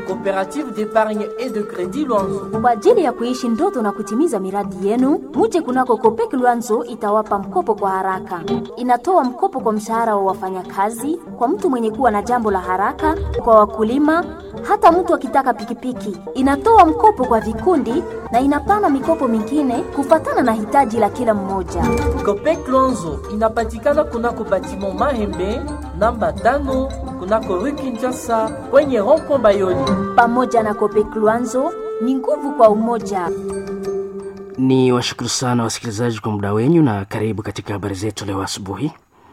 Coopérative d'épargne et de crédit Luanzo. Kwa ajili ya kuishi ndoto na kutimiza miradi yenu, muje kunako Kopek Luanzo itawapa mkopo kwa haraka. Inatoa mkopo kwa mshahara wa wafanyakazi, kwa mtu mwenye kuwa na jambo la haraka, kwa wakulima, hata mtu akitaka pikipiki. Inatoa mkopo kwa vikundi na inapana mikopo mingine kufatana na hitaji la kila mmoja. Copec Luanzo inapatikana kunako batiment Mahembe namba tano kunako rue Kinshasa kwenye rond-point Bayoli. Pamoja na Kopek Luanzo ni nguvu kwa umoja. Ni washukuru sana wasikilizaji kwa muda wenyu na karibu katika habari zetu leo asubuhi.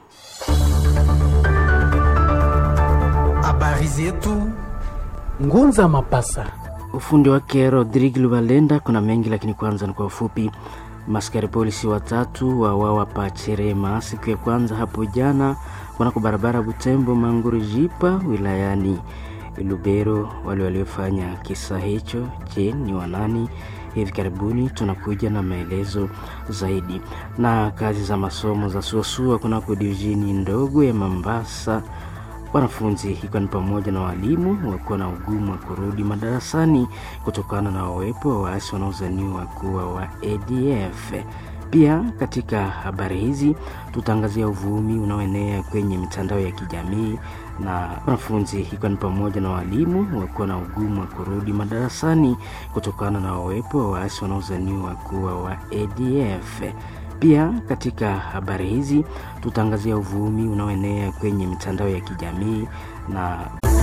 Habari zetu Ngunza Mapasa. Ufundi wake Rodrigue Lubalenda. Kuna mengi lakini kwanza ni kwa ufupi. Maskari polisi watatu wawawa pa Cherema siku ya kwanza hapo jana kunako barabara Butembo Manguru Jipa wilayani Lubero. Wale waliofanya kisa hicho, je, ni wanani? Hivi karibuni tunakuja na maelezo zaidi. Na kazi za masomo za suasua kunako divisheni ndogo ya Mambasa wanafunzi ikiwa ni pamoja na walimu wakuwa na ugumu wa kurudi madarasani kutokana na uwepo wa waasi wanaozaniwa kuwa wa ADF. Pia katika habari hizi tutaangazia uvumi unaoenea kwenye mitandao ya kijamii na wanafunzi ikiwa ni pamoja na walimu wakuwa na ugumu wa kurudi madarasani kutokana na uwepo wa waasi wanaozaniwa kuwa wa ADF. Pia katika habari hizi tutaangazia uvumi unaoenea kwenye mitandao ya kijamii na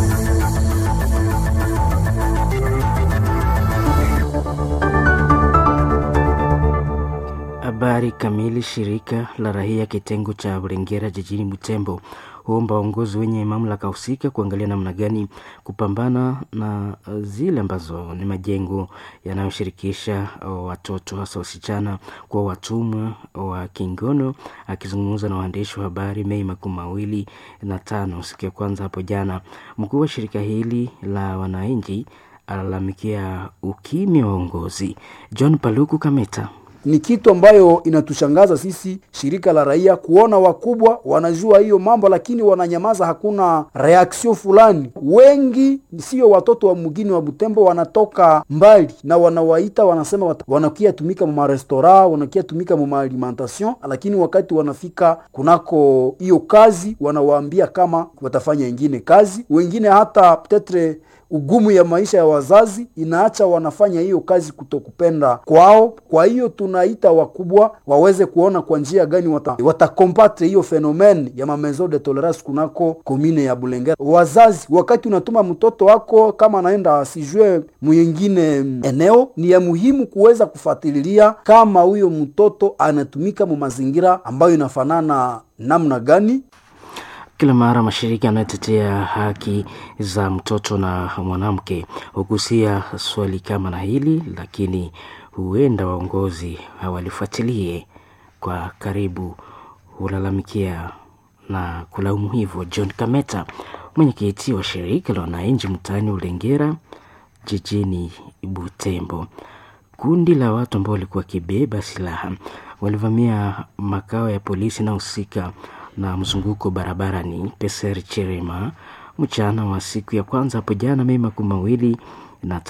habari kamili. Shirika la raia kitengo cha Burengera jijini Butembo huomba waongozi wenye mamlaka husika kuangalia namna gani kupambana na zile ambazo ni majengo yanayoshirikisha watoto hasa wasichana kwa watumwa wa kingono. Akizungumza na waandishi wa habari Mei makumi mawili na tano siku ya kwanza hapo jana, mkuu wa shirika hili la wananchi alalamikia ukimya wa uongozi. John Paluku Kameta ni kitu ambayo inatushangaza sisi shirika la raia kuona wakubwa wanajua hiyo mambo, lakini wananyamaza, hakuna reaction fulani. Wengi sio watoto wa mgini wa Butembo, wanatoka mbali na wanawaita, wanasema wanakia tumika mu restora, wanakia tumika mu alimentation, lakini wakati wanafika kunako hiyo kazi wanawaambia kama watafanya ingine kazi. Wengine hata petetre ugumu ya maisha ya wazazi inaacha wanafanya hiyo kazi kutokupenda kwao. Kwa hiyo tunaita wakubwa waweze kuona kwa njia gani watakombatre wata hiyo fenomen ya mamezo de tolerance kunako komine ya Bulengera. Wazazi, wakati unatuma mtoto wako kama anaenda asijue mwingine eneo, ni ya muhimu kuweza kufuatilia kama huyo mtoto anatumika mu mazingira ambayo inafanana namna gani. Kila mara mashirika yanayotetea haki za mtoto na mwanamke hugusia swali kama na hili, lakini huenda waongozi hawalifuatilie kwa karibu, hulalamikia na kulaumu hivyo. John Kameta, mwenyekiti wa shirika la wananchi mtaani Ulengera jijini Butembo. Kundi la watu ambao walikuwa wakibeba silaha walivamia makao ya polisi na husika na mzunguko barabarani Peser Cherema mchana wa siku ya kwanza hapo jana Mei makumi mawili na